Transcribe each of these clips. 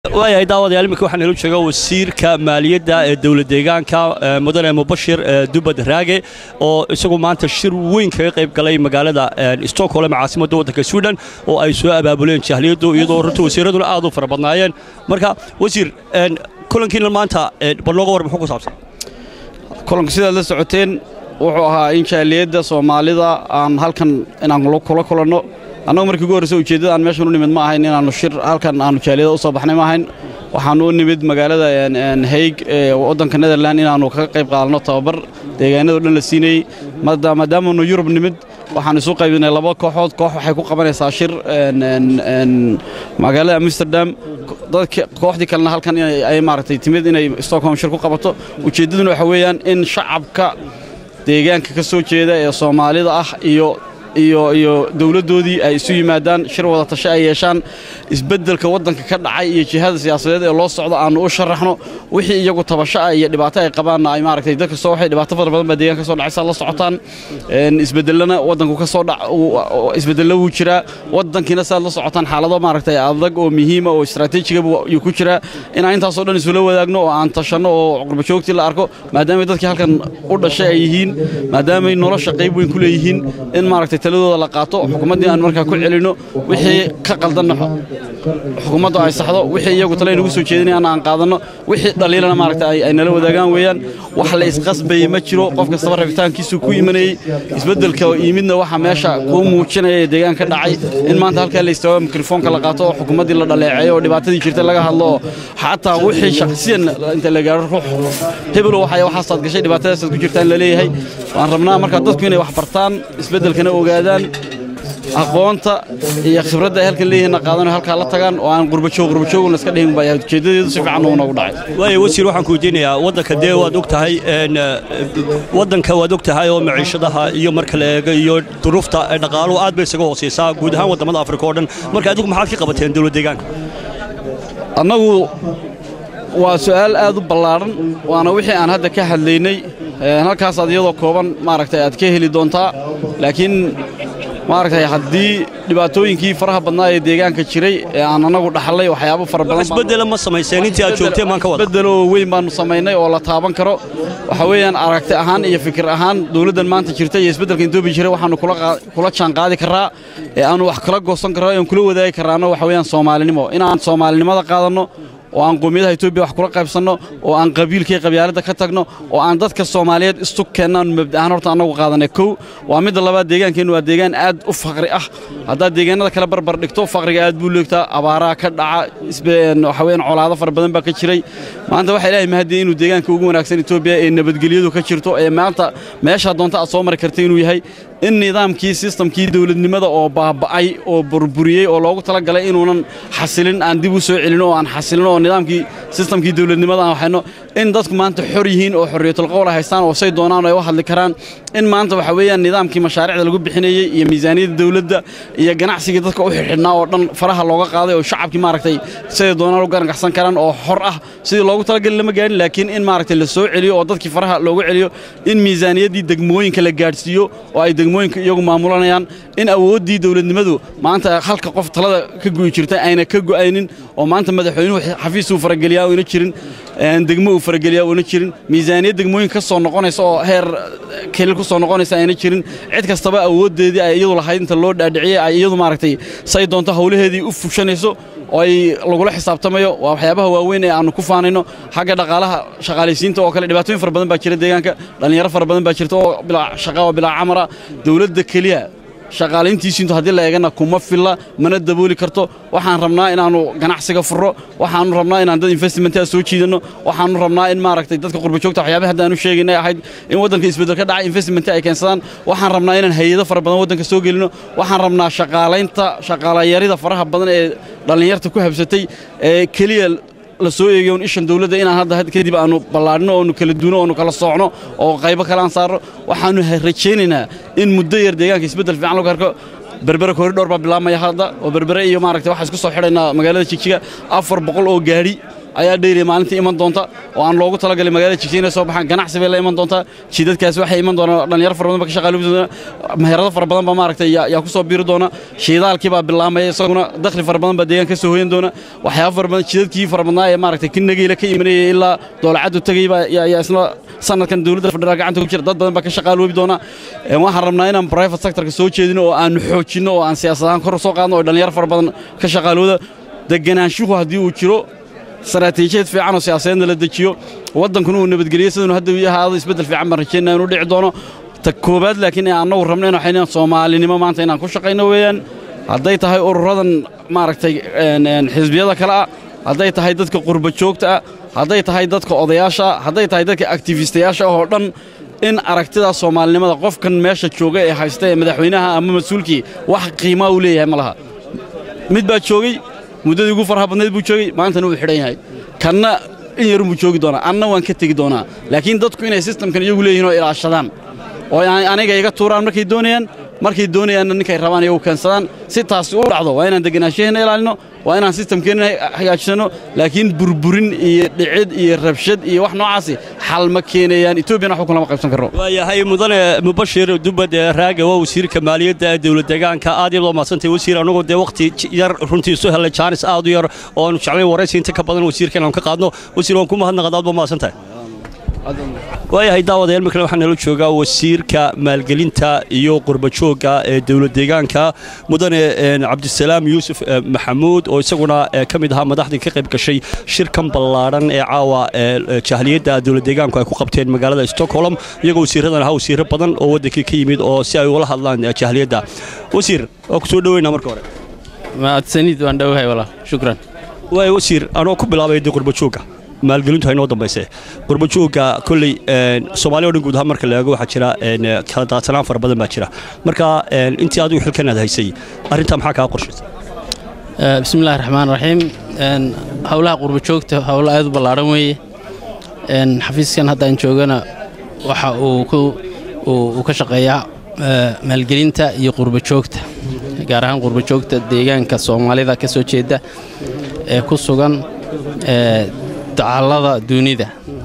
waayahay daawadayaal iminka waxaan ila jooga wasiirka maaliyadda ee dowlad deegaanka mudane mubashir dubad raage oo isagu maanta shir weyn kaga qayb galay magaalada stockholm caasimadda waddanka sweden oo ay soo abaabuleen jahliyaddu iyadoo runta wasiiraduna aad u fara badnaayeen marka wasiir kulankiina maanta bal nooga war muxuu ku saabsan kulanka sidaad la socoteen wuxuu ahaa in jaaliyadda soomaalida aan halkan inaan kula kulanno annagu markii ugu horreysa ujeeddada aan meeshan u nimid ma ahayn inaannu shir halkan aannu jaaliyada u soo baxnay ma ahayn waxaannu u nimid magaalada hayg ee waddanka netherland inaannu kaga qayb qaadanno tababar deegaanado dhan la siinayey maadaamaannu yurub nimid waxaan isu qaybinay laba kooxood koox waxay ku qabanaysaa shir magaalada amsterdam dadka kooxdii kalena halkan ay maaragtay timid inay stockholm shir ku qabato ujeeddaduna waxa weeyaan in shacabka deegaanka ka soo jeeda ee soomaalida ah iyo iyo iyo dowladdoodii ay isu yimaadaan shir wada tashe ay yeeshaan isbeddelka waddanka ka dhacay iyo jihada siyaasadeed ee loo socdo aannu u sharaxno wixii iyagu tabasho ah iyo dhibaato ay qabaanna ay maaragtay dadka soo waxay dhibaato fara badan baa deegaanka ka soo dhacaysa la socotaan isbeddelana waddanku ka soo dhac isbeddello wuu jiraa waddankiina saad la socotaan xaalado maaragtay adag oo muhiima oo istaraatiijiga ayuu ku jiraa inaan intaasoo dhan isula wadaagno oo aan tashanno oo qurbajoogtii la arko maadaamay dadkii halkan u dhashay ay yihiin maadaamay nolosha qayb weyn ku leeyihiin in maaragtay taladooda la qaato xukuumaddii aan markaa ku celinno wixii ka qaldanna xukuumaddu ay saxdo wixii iyagu tale inagu soo jeedinayaan aan qaadanno wixii dhaliilana maaragta ay nala wadaagaan weeyaan wax la isqasbayey ma jiro qof kastaba rabitaankiisuu ku imanayey isbeddelka yimidna waxa meesha kuu muujinaya ee deegaanka dhacay in maanta halkaa la istaago mikrofoonka la qaato oo xukuumaddii la dhaleeceeyo oo dhibaatadii jirtay laga hadlo oo xataa wixii shakhsiyan inta la gaaro ruux hebelo waxay waxaasaad gashay dhibaatadaasaad ku jirtaan la leeyahay waan rabnaa markaa dadku inay wax bartaan isbeddelkana ogaadaan aqoonta iyo khibradda ay halkan leeyihiinna qaadano halkaa la tagaan oo aan qurbajoog qurbajoogna iska dhihin baa ujeeddadeedu si fiican uu noogu dhacay waaya wasiir waxaan ku weydiinayaa waddanka dee waad og tahay waddanka waad og tahay oo maciishadaha iyo marka la eego iyo duruufta dhaqaaluhu aad bay isaga hoosaysaa guud ahaan waddamada afrika oo dhan marka adigu maxaad ka qabateen dowlad deegaanka annagu waa su'aal aad u ballaadhan waana wixii aan hadda ka hadlaynay halkaasaad iyadoo kooban maaragtay aad ka heli doontaa laakiin maaragtay haddii dhibaatooyinkii faraha badnaa ee deegaanka jiray ee aan annagu dhaxlay waxyaabo fara badan isbeddela ma samayseen intii aad joogteen maan ka wada isbeddelo weyn baannu samaynay oo la taaban karo waxa weeyaan aragti ahaan iyo fikir ahaan dowladdan maanta jirta iyo isbeddelka etoobiya jiray waxaannu kula jaan qaadi karraa ee aannu wax kala goosan karraa ean kula wadaagi karraana waxa weeyaan soomaalinimo inaan soomaalinimada qaadanno oo aan qoomiyadaha etoobiya wax kula qaybsanno oo aan qabiilkii qabyaaladda ka tagno oo aan dadka soomaaliyeed isu keennaannu mabda'ahaan horta annagu qaadanay kow waa midda labaad deegaankeennu waa deegaan aad u faqri ah haddaad deegaanada kale barbar dhigto faqriga aad buu leegtaa abaaraha ka dhaca waxa weeyaan colaado fara badan baa ka jiray maanta waxaa ilaahay mahadiyey inuu deegaanka ugu wanaagsan etoobiya ee nabadgelyadu ka jirto ee maanta meeshaa doonta aad soo mari karta inuu yahay in nidaamkii sistamkii dowladnimada oo baaba'ay oo burburiyey oo loogu tala galay inuunan xasilin aan dib u soo celin oo aan xasilin oo nidaamkii sistamkii dowladnimada aan waxayno in dadku maanta xor yihiin oo xorriyatul qowl ay haystaan oo say doonaan ay u hadli karaan in maanta waxa weeyaan nidaamkii mashaariicda lagu bixinayey iyo miisaaniyadda dowladda iyo ganacsigii dadka u xidhnaa oo dhan faraha looga qaaday oo shacabkii maaragtay siday doonaan u garangaxsan karaan oo xor ah sidii loogu talagali lama gaarin laakiin in maaragtay la soo celiyo oo dadkii faraha loogu celiyo in miisaaniyaddii degmooyinka la gaadhsiiyo oo ay degmooyinka iyagu maamulanayaan in awooddii dowladnimadu maanta halka qof talada ka gu'i jirtay ayna ka go'aynin oo maanta madaxweynuhu xafiisuu farageliyaa una jirin degmo uu farageliyaa una jirin miisaaniyad degmooyin ka soo noqonaysa oo heer kelil ku soo noqonaysa ayna jirin cid kastaba awooddeedii ay iyadu lahayd inta loo dhaadhiciyey ay iyadu maaragtay say doonto howlaheedii u fushanayso oo ay lagula xisaabtamayo waa waxyaabaha waaweyn ee aannu ku faanayno xagga dhaqaalaha shaqaalaysiinta oo kale dhibaatooyin fara badan baa jira deegaanka dhallinyaro fara badan baa jirta oo bilaa shaqa oo bilaa camara dowladda keliya shaqaalayntiisiintu haddii la eegana kuma filla mana dabooli karto waxaan rabnaa inaannu ganacsiga furro waxaannu rabnaa inaan dad investmentaa soo jiidanno waxaannu rabnaa in maaragtay dadka qurbajoogta waxyaabaha hadda aanu sheegaynay ahayd in waddanka isbeddel ka dhacay investment ay keensadaan waxaan rabnaa inaan hay-ado fara badan waddanka soo gelino waxaan rabnaa shaqaalaynta shaqaalayarida faraha badan ee dhallinyarta ku habsatay ee keliya la soo eegayo un ishan dawladda inaan hadda kadib aanu ballaadhino oonu kala duuno oonu kala soocno oo qaybo kale aan saarno waxaannu rajaynaynaa in muddo yar deegaanka isbeddel fiican lagu arko berbere koridhor baa bilaabmaya hadda oo berbere iyo maaragtay waxaa isku soo xidhaynaa magaalada jigjiga afar boqol oo gaadhi ayaa dheyli maalintii iman doonta oo aan loogu talagalay magaalada jigjiga inay soo baxaan ganacsi bay la iman doontaa jidadkaas waxay iman doonaan dhalinyaro fara badan ba ka shaqaaloobi doona meherado fara badan ba maaragtay yaa ku soo biiri doona shiidaalkii baa bilaamaya isaguna dakhli fara badan baa deegaan ka soo hoyan doona waxyaaba fara badan jidadkii fara badnaa ee maaragtay ki nagiila ka imanayay ilaa doolacaddu tegay baa yaa isna sanadkan dowladda federaal gacanta ku jira dad badan baa ka shaqaaloobi doona waxaan rabnaa inaan private sectorka soo jeedino oo aan xoojinno oo aan siyaasadahaan kor soo qaadno oo dhalinyaro fara badan ka shaqaalooda deganaanshuhu haddii uu jiro istaraatiijiyad fiican oo siyaasadeedna la dejiyo waddankuna uu nabadgeliyo sidanu hadda uu ahaado isbeddel fiican baan rajaynaa inuu dhici doono ta koowaad laakiin ee annagu rabno in waxay soomaalinimo maanta inaan ku shaqayno weeyaan hadday tahay ururadan maaragtay xisbiyada kale ah hadday tahay dadka qurba joogta ah hadday tahay dadka odayaasha ah hadday tahay dadka aktifistayaasha ah oo dhan in aragtidaa soomaalinimada qofkan meesha jooga ee haysta ee madaxweynaha ama mas-uulkii wax qiimaa uu leeyahay ma laha mid baa joogey muddadii ugu farha badnayd buu joogey maantana wuu xidhan yahay kanna in yarun buu joogi doonaa anna waan ka tegi doonaa laakiin dadku inay sistamkan iyagu leeyihin oo ilaashadaan oo aniga iga tuuraan markay doonayaan markay doonayaanna ninkay rabaan iyagu keensadaan si taasi u dhacdo waa inaan deganaanshaheena ilaalino waa inaan sistamkeenna hagaajisano laakiin burburin iyo dhicid iyo rabshad iyo wax noocaasi xal ma keenayaan etoobiyana waxba kulama qaybsan karno waayahay mudane mubashir dubad raaga waa wasiirka maaliyadda ee dowlad deegaanka aad iyo loo mahadsantay wasiir anagoo dee wakhti yar runtii isu helay jaanis aad u yar oo aanu jeclayn waraysi inta ka badan wasiirka inaanu ka qaadno wasiir waan ku mahadnaqad aad baa mahadsantahay waayahay daawadayaal markale waxaa nala joogaa wasiirka maalgelinta iyo qurbajoogga ee dowlad deegaanka mudane cabdisalaam yuusuf maxamuud oo isaguna ka mid ahaa madaxdii ka qayb gashay shirkan ballaadhan ee caawa jahliyadda dowlad deegaanku ay ku qabteen magaalada stockholm iyagoo wasiiradan ahaa wasiiro badan oo waddankii ka yimid oo si ay ula hadlaan jahliyadda wasiir waa ku soo dhoweynaa marka hore mahadsanid waan dhowahay walaa shukran waay wasiir anoo ku bilaabay dee qurbajoogga maalgelintu haynoo dambayse qurbajoogga kolley soomaaliya o dhan guud ahaan marka la eego waxaa jira kala daadsanaan fara badan baa jira marka intii adigu xilkan aad haysay arrintaa maxaa kaa qorshaysa bismillahi raxmaan raxiim howlaha qurbajoogta howlo aad u ballaadhan weeye xafiiskan haddaan joogana waxa uu ka shaqeeyaa maalgelinta iyo qurbajoogta gaar ahaan qurbajoogta deegaanka soomaalida ka soo jeeda ee ku sugan dacallada dunida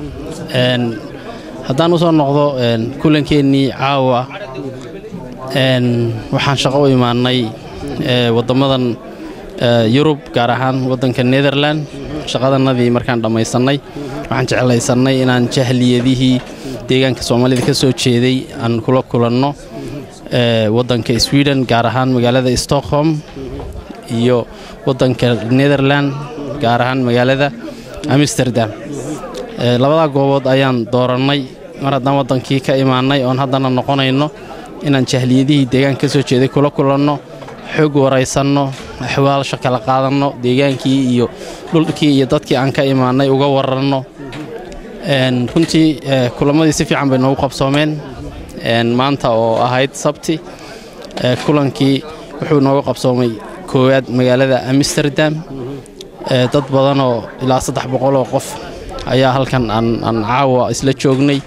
haddaan u soo noqdo kulankeenii caawa waxaan shaqo u imaannay waddammadan yurub gaar ahaan waddanka nederlan shaqadannadii markaan dhammaysannay waxaan jeclaysannay inaan jahliyadihii deegaanka soomaalida ka soo jeeday aan kula kulanno waddanka sweden gaar ahaan magaalada stockholm iyo waddanka nederlan gaar ahaan magaalada amsterdam labadaa goobood ayaan doorannay mar haddaan waddankii ka imaannay oon haddana noqonayno inaan jahliyadihii deegaanka ka soo jeeday kula kulanno xog waraysanno axwaalsha kala qaadanno deegaankii iyo dhulkii iyo dadkii aan ka imaannay uga waranno runtii kulammadii si fiican bay noogu qabsoomeen maanta oo ahayd sabti kulankii wuxuu nooga qabsoomay koowaad magaalada amsterdam dad badanoo ilaa saddex boqoloo qof ayaa halkan aan caawa isla joognay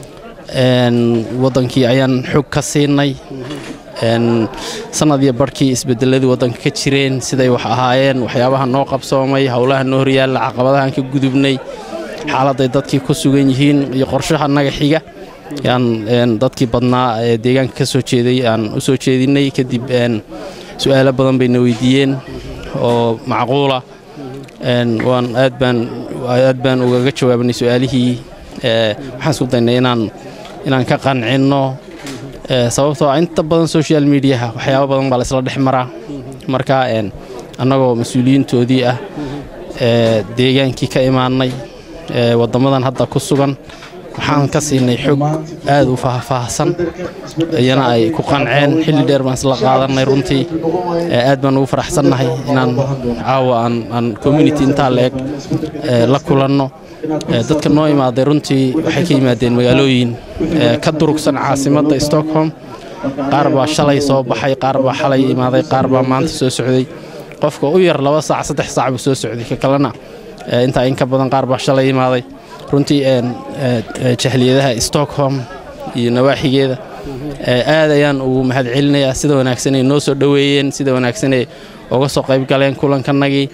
waddankii ayaan xog ka siinay sannad iyo barhkii isbedeladii waddanka ka jireen siday wax ahaayeen waxyaabaha noo qabsoomay howlaha noo horyaalla caqabadahaan ka gudubnay xaaladday dadkii ku sugan yihiin iyo qorshaha naga xiga yaan dadkii badnaa ee deegaanka ka soo jeeday aan u soo jeedinnay kadib su'aalo badan bayna weydiiyeen oo macquula waan aad baan aad baan ugaga jawaabnay su'aalihii waxaan isku daynay inaan inaan ka qancinno sababtoo ah inta badan social mediaha waxyaaba badan baa laysla dhex maraa marka annagoo mas-uuliyiintoodii ah deegaankii ka imaannay waddammadan hadda ku sugan waxaan ka siinay xog aad u faahfaahsan iyana ay ku qanceen xilli dheer baan isla qaadannay runtii aad baan ugu faraxsannahay inaan caawa aan community intaa la-eg la kulanno dadka noo imaaday runtii waxay ka yimaadeen magaalooyin ka durugsan caasimadda stockholm qaar baa shalay soo baxay qaar baa xalay imaaday qaar baa maanta soo socday qofka u yar laba saac saddex saac buu soo socday ka kalena intaa in ka badan qaar baa shalay imaaday runtii jahliyadaha stockholm iyo nawaaxigeeda aad ayaan ugu mahad celinayaa sida wanaagsanay noo soo dhoweeyeen sida wanaagsanay uga soo qayb galeen kulankanagii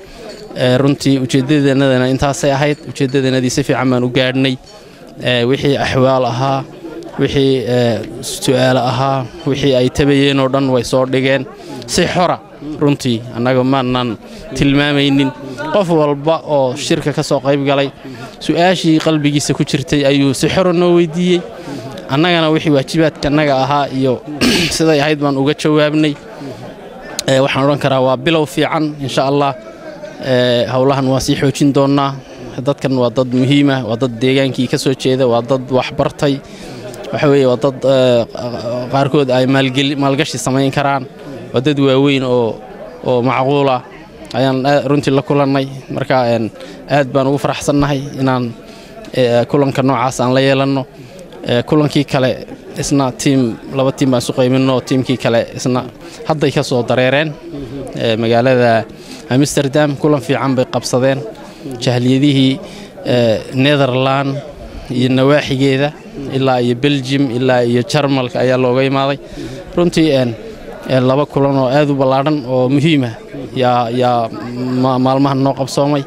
runtii ujeeddadeenadana intaasay ahayd ujeeddadeenadii si fiican baan u gaadhnay wixii axwaal ahaa wixii su'aalo ahaa wixii ay tabayeen oo dhan way soo dhigeen si xora runtii annaga maanaan tilmaamaynin qof walba oo shirka ka soo qayb galay su'aashii qalbigiisa ku jirtay ayuu si xora noo weyddiiyey annagana wixii waajibaadka annaga ahaa iyo siday ahayd baan uga jawaabnay waxaan odhan karaa waa bilow fiican insha allah howlahan waa sii xoojin doonnaa dadkan waa dad muhiima waa dad deegaankii ka soo jeeda waa dad waxbartay waxa weeye waa dad qaarkood ay maalgashi samayn karaan waa dad waaweyn oo oo macquula ayaan runtii la kulannay marka aad baan ugu faraxsannahay inaan kulanka noocaas aan la yeelanno kulankii kale isna tiim laba tiim baan isu qayminno tiimkii kale isna hadday ka soo dareereen magaalada amsterdam kulan fiican bay qabsadeen jahliyadihii netherland iyo nawaaxigeeda ilaa iyo beljim ilaa iyo jarmalka ayaa looga imaaday runtii laba kulan oo aad u ballaadhan oo muhiima yaa maalmahan noo qabsoomay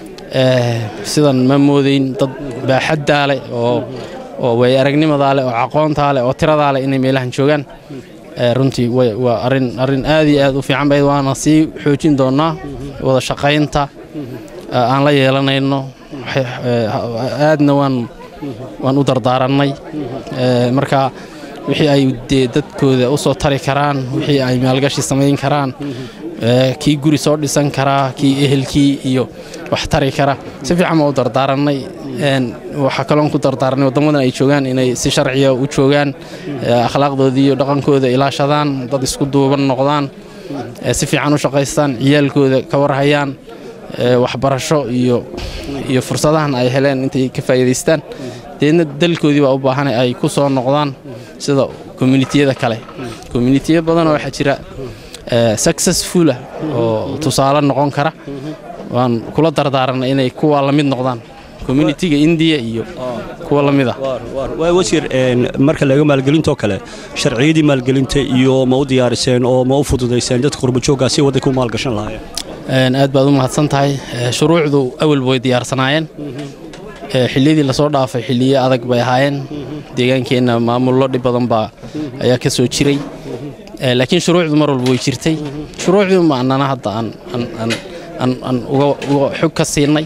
sidan ma moodayn dad baaxaddaa leh oo way aragnimadaa leh oo aqoontaa leh oo tiradaa leh inay meelahan joogaan runtii waa arin arrin aad iyo aad u fiican bayd waana sii xoojin doonnaa wada shaqaynta aan la yeelanayno aadna waan waan u dardaarannay marka wixii ay dee dadkooda u soo tari karaan wixii ay maalgashi samayn karaan kii guri soo dhisan karaa kii ehelkii iyo wax tari kara si fiican baan u dardaarannay waxaa kaloon ku dardaarnay waddamadan ay joogaan inay si sharciya u joogaan akhlaaqdoodii iyo dhaqankooda ilaashadaan dad isku duuban noqdaan si fiican u shaqaystaan ciyaalkooda ka warhayaan waxbarasho iyo iyo fursadahan ay heleen intay ka faa'iidaystaan deedna dalkoodii baa u baahan ay ku soo noqdaan sida communitiyada kale communitiya badanoo waxaa jira successfula oo tusaale noqon kara waan kula dardaaranay inay kuwa la mid noqdaan communitiga indiya iyo kuwa la mid ah wasiir marka laga maalgelintoo kale sharciyadii maalgelinta iyo ma u diyaariseen oo ma u fududayseen dadka qurbajooggaa si waddanka u maalgashan lahaayeen aad baad u mahadsan tahay shuruucdu awalba way diyaarsanaayeen xilliyadii lasoo dhaafay xilliyo adag bay ahaayeen deegaankeenna maamullo dhib badan baa ayaa ka soo jiray laakiin shuruucdu mar walba way jirtay shuruucdii ma annana hadda aan uga xog ka siinay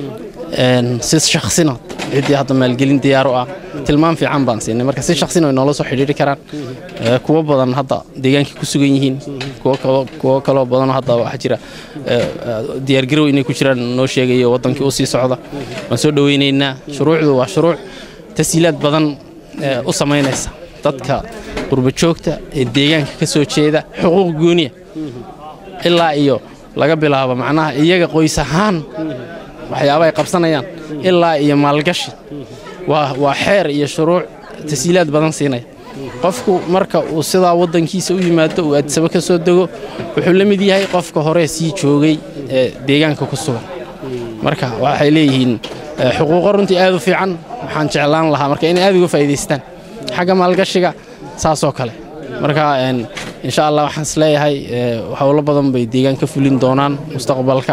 si shaksina ciddii hadda maalgelin diyaaru ah tilmaam fiican baan siinay marka si shaksina way noola soo xidhiiri karaan kuwo badan hadda deegaankii ku sugan yihiin kuwo kaloo badanoo hadda waxaa jira diyaargarow inay ku jiraan noo sheegayo waddankii u sii socda waan soo dhowaynaynaa shuruucdu waa shuruuc tasiilaad badan u samaynaysa dadka qurbajoogta ee deegaanka ka soo jeeda xuquuq gooniya ilaa iyo laga bilaabo macnaha iyaga qoys ahaan waxyaaba ay qabsanayaan ilaa iyo maalgashi waa xeer iyo shuruuc tasiilaad badan siinaya qofku marka uu sidaa waddankiisa u yimaado uu adsabo ka soo dego wuxuu la mid yahay qofka hore sii joogay ee deegaanka ku sugan marka waxay leeyihiin xuquuqo runtii aad u fiican waxaan jeclaan lahaa marka inay aad uga faa'iidaystaan xagga maalgashiga saasoo kale marka insha allah waxaan is leeyahay howlo badan bay deegaan ka fulin doonaan mustaqbalka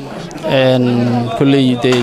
kolley dee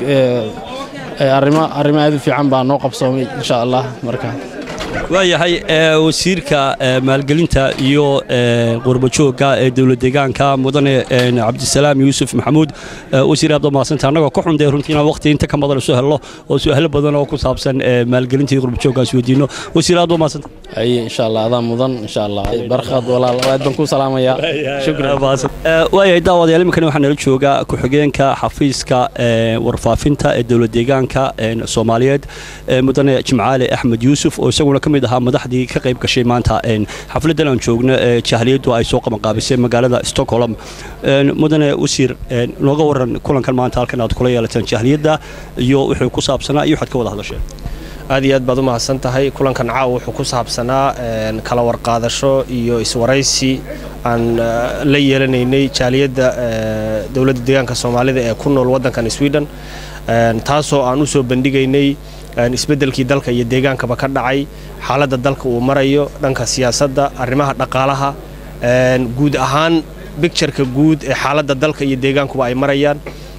arrimo arrimo aad u fiican baa noo qabsoomay insha allah marka waayahay wasiirka maalgelinta iyo qurbajoogga ee dowlad deegaanka mudane cabdisalaam yuusuf maxamuud wasiir aad maasanta annagoo ka xundee runtii inaan waqti inta ka badan isu helno oo su'aalo badan oo ku saabsan maalgelinta iyo qurbajooggaas weydiino wasiir aad maasanta aye insha allah adaa mudan insha allah barkad walaal aad baan ku salaamayaa shukran waayahay daawadayaal iminkani waxaa nala jooga ku-xigeenka xafiiska warfaafinta ee dowlad deegaanka soomaaliyeed mudane jimcaale axmed yuusuf oo isaguna ka mid ahaa madaxdii ka qayb gashay maanta xafladdan aan joogno ee jahliyaddu ay soo qabanqaabisay magaalada stockholm mudane wasiir nooga waran kulankan maanta halkan aad kula yeelateen jahliyadda iyo wuxuu ku saabsanaa iyo waxaad ka wada hadasheen aad iyo aad baad u mahadsan tahay kulankan caaw wuxuu ku saabsanaa kala warqaadasho iyo iswaraysi aan la yeelanaynay jaaliyadda dowladda deegaanka soomaalida ee ku nool waddankan sweden taasoo aan u soo bandhigaynay isbeddelkii dalka iyo deegaankaba ka dhacay xaaladda dalka uu marayo dhanka siyaasadda arrimaha dhaqaalaha guud ahaan bictureka guud ee xaaladda dalka iyo deegaankuba ay marayaan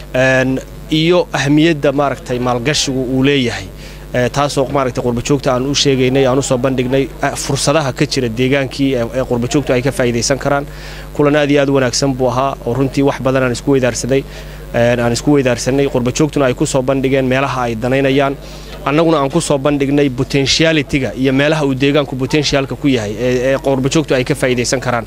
iyo ahmiyadda maaragtay maalgashigu uu leeyahay taasoo maaragtay qurbajoogta aan u sheegaynay aan u soo bandhignay fursadaha ka jira deegaankii ee qurbajoogtu ay ka faa'iidaysan karaan kulan aad iyo aad u wanaagsan buu ahaa oo runtii wax badan aan isku weydaarsaday aan isku weydaarsanay qurbajoogtuna ay ku soo bandhigeen meelaha ay danaynayaan annaguna aan ku soo bandhignay potentialitiga iyo meelaha uu deegaanku potentialka ku yahay ee qurbajoogtu ay ka faa'iidaysan karaan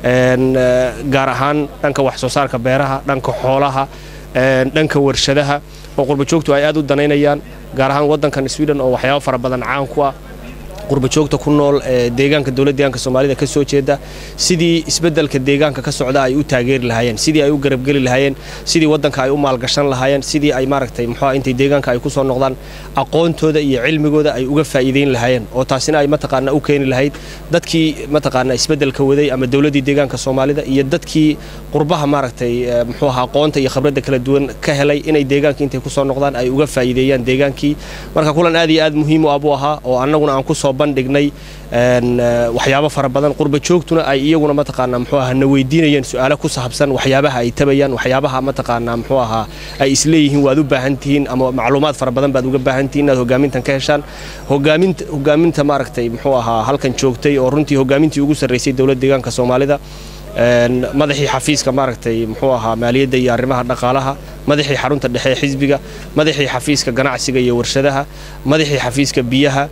gaar ahaan dhanka wax soo saarka beeraha dhanka xoolaha dhanka warshadaha oo qurbajoogtu ay aad u danaynayaan gaar ahaan waddankan sweden oo waxyaabo fara badan caan ku ah qurbajoogta ku nool ee deegaanka dowladda deegaanka soomaalida ka soo jeeda sidii isbeddelka deegaanka ka socda ay u taageeri lahaayeen sidii ay u garabgeli lahaayeen sidii waddanka ay u maalgashan lahaayeen sidii ay maaragtay muxuu intay deegaanka ay ku soo noqdaan aqoontooda iyo cilmigooda ay uga faa'iideyn lahaayeen oo taasina ay mataqaana u keeni lahayd dadkii mataqaana isbeddelka waday ama dowladdii deegaanka soomaalida iyo dadkii qurbaha maaragtay muxuu ahaa aqoonta iyo khibradda kala duwan ka helay inay deegaankii intay ku soo noqdaan ay uga faa'iideeyaan deegaankii marka kulan aad iyo aad muhiim u ah buu ahaa oo annaguna aan ku soo bandhignay waxyaabo fara badan qurba joogtuna ay iyaguna mataqaanaa muxuu ahaa na weydiinayeen su'aalo ku saabsan waxyaabaha ay tabayaan waxyaabaha mataqaanaa muxuu ahaa ay isleeyihiin waad u baahan tihiin ama macluumaad fara badan baad uga baahan tihiin inaad hogaamintan ka heshaan hogaaminta hogaaminta maaragtay muxuu ahaa halkan joogtay oo runtii hogaamintii ugu sarraysay dowladda deegaanka soomaalida madaxii xafiiska maaragtay muxuu ahaa maaliyadda iyo arrimaha dhaqaalaha madaxii xarunta dhexe ee xisbiga madaxii xafiiska ganacsiga iyo warshadaha madaxii xafiiska biyaha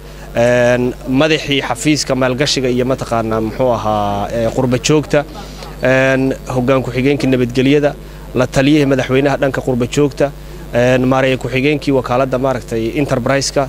madaxii xafiiska maalgashiga iyo mataqaanaa muxuu ahaa qurba joogta hoggaan ku-xigeenkii nabadgelyada la taliyihii madaxweynaha dhanka qurba joogta maareeya ku-xigeenkii wakaaladda maaragtay enterbriska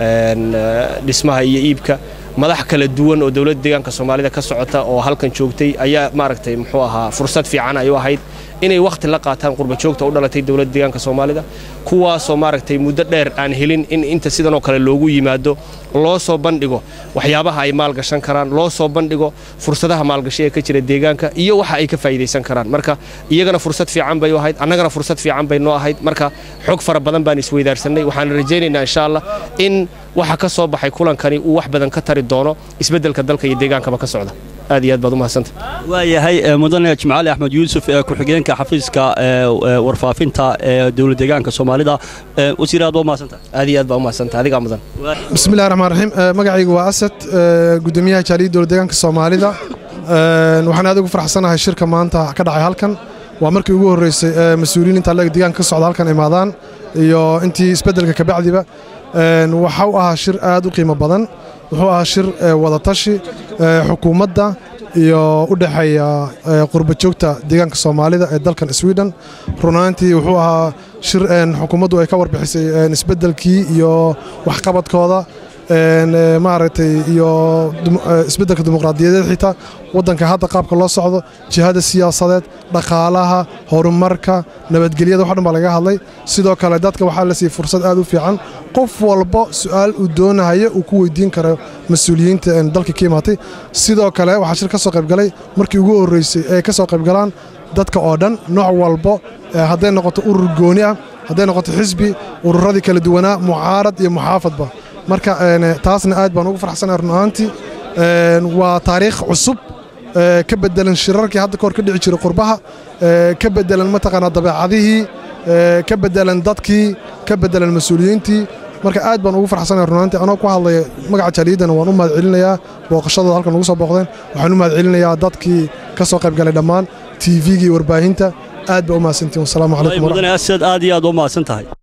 dhismaha iyo iibka madax kala duwan oo dowladda deegaanka soomaalida ka socota oo halkan joogtay ayaa maaragtay muxuu ahaa fursad fiican ay u ahayd inay wakhti la qaataan qurbajoogta u dhalatay dowladda deegaanka soomaalida kuwaasoo maaragtay muddo dheer aan helin in inta sidanoo kale loogu yimaado loo soo bandhigo waxyaabaha ay maalgashan karaan loo soo bandhigo fursadaha maalgashi ee ka jira deegaanka iyo waxa ay ka faa'iidaysan karaan marka iyagana fursad fiican bay u ahayd annagana fursad fiican bay noo ahayd marka xog fara badan baan isweydaarsanay waxaan rajaynaynaa insha allah in waxa ka soo baxay kulankani uu wax badan ka tari doono isbeddelka dalka iyo deegaankaba ka socda aad iyo aad baad u mahadsanta waayahay mudane jimcaali axmed yuusuf ee ku-xigeenka xafiiska warfaafinta ee dowlad deegaanka soomaalida wasiir aad baa u mahadsanta aad iyo aad baa u mahadsanta adigaa mudan bismillahi raxmaan raxiim magacaygu waa asad gudoomiyaha jaaliyadda dowlad deegaanka soomaalida waxaan aad ugu farxsanahay shirka maanta ka dhacay halkan waa markii ugu horreysay mas-uuliyiin inta leg deegaanka ka socda halkan imaadaan iyo intii isbeddelka kabacdiba waxa u ahaa shir aad u qiimo badan wuxuu ahaa shir wadatashi xukuumadda iyo u dhexeeya qurba joogta deegaanka soomaalida ee dalkan sweden runaantii wuxuu ahaa shir xukuumaddu ay ka warbixisay isbeddelkii iyo waxqabadkooda maaragtay iyo isbeddelka dimuqraadiyadeed xitaa waddanka hadda qaabka loo socdo jihada siyaasadeed dhaqaalaha horumarka nabadgelyada wax dhan baa laga hadlay sidoo kale dadka waxaa la siiyey fursad aad u fiican qof walba su'aal uu doonahayo uu ku weydiin karo mas-uuliyiinta dalka ka imaatay sidoo kale waxaa shir ka soo qaybgalay markii ugu horreysay ay ka soo qaybgalaan dadka oo dhan nooc walbo hadday noqoto urur gooni ah hadday noqoto xisbi ururadii kala duwanaa mucaarad iyo muxaafadba marka taasna aad baan ugu farxsanahay run ahaantii waa taariikh cusub ka bedelan shirarkii hadda kahor ka dhici jiray qurbaha ka bedelan mataqaanaa dabeecadihii ka bedelan dadkii ka bedelan mas-uuliyiintii marka aad baan ugu farxsanahay runaantii anoo ku hadlaya magaca jaaliyaddana waan u mahad celinayaa booqashadooda halkan ugu soo booqdeen waxaan u mahad celinayaa dadkii ka soo qayb galay dhammaan tvgii warbaahinta aad baa u mahadsantiin wasalaamu calaykum mudane asad aad iyo aad u mahadsan tahay